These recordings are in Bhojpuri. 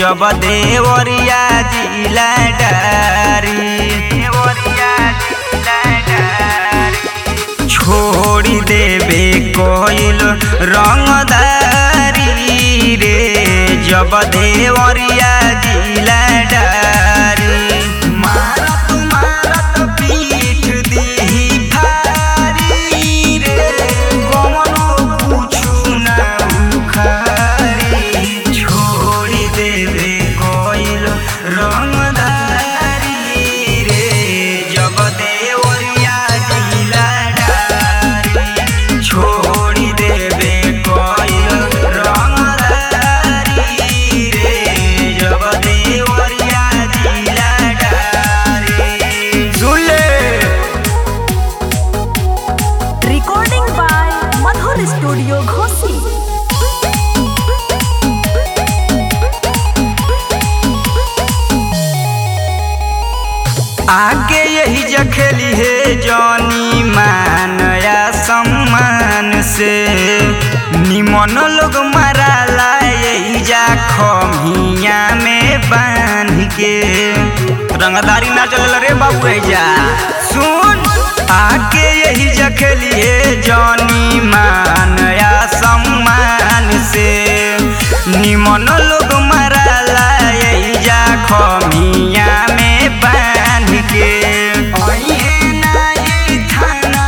जब देवरिया जिला डारी छोड़ी देबे कोइल रंगदारी रे जब देवरिया जिला डारी मारत मारत पीठ दीही फारी रे कमनो कुछु ना उखारी छोड़ी देबे कोइल रंगदारी रे जब देवरिया जिला डारी छोड़ी देबे कोइल रंगदारी रे जब देवरिया जिला डारी सुन ले Recording by Madhur Studio Ghosi. आगे यही जखेली है जनी मानया सम्मान से निमन लोग मराला यही जा खमिया में बांध के रंगदारी ना चल रे बाबू जा सुन आगे यही जखेली है जनी मानया सम्मान से निमन लोग मराला यही जा खमिया में बांध के अइहे नाई थाना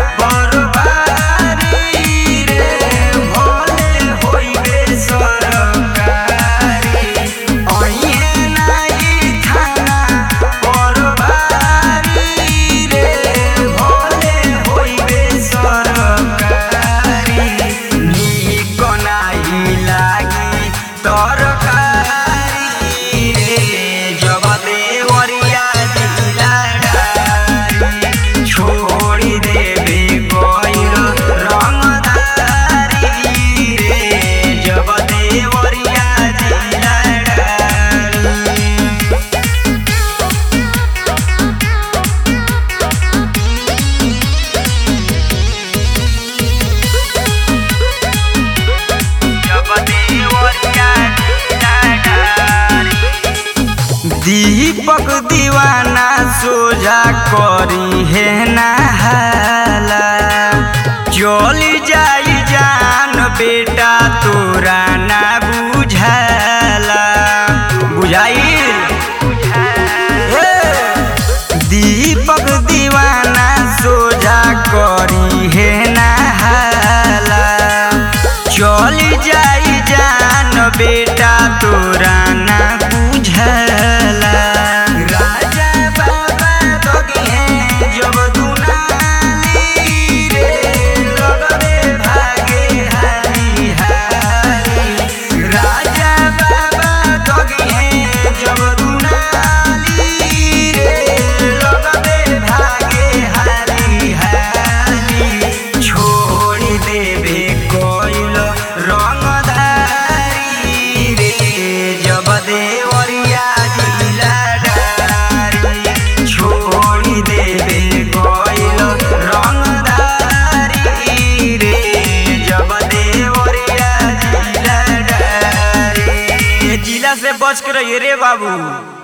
बरबारी रे भोले होइबे सरकारी अइहे नाई थाना बरबारी रे भोले होइबे सरकारी नीक नाही लागी तरकारी रे जब देवरिया जिला डारी छोड़ी देबे कोइल रंगदारी रे जब देवरिया जिला डारी जब देवरिया जिला डारी दीपक दीवाना सोझा करी है नहाला चली जाई जान बेटा तोरा ना बुझाला बुझाई दीपक दीवाना सोझा करी है नहाला चली जाई जान बेटा तोरा ना बुझला राजा बाबा दोगे हैं जब दुनाली रे लगबे भागे हारी हारी राजा बाबा दोगे हैं जब दुनाली रे लगबे भागे हारी हारी छोड़ी देबे कोइल रंगदारी रे जब देवरिया जिला डारी छोड़ी देबे कोइल रंगदारी रे जब देवरिया जिला डारी जिला से बच के रहिए रे बाबू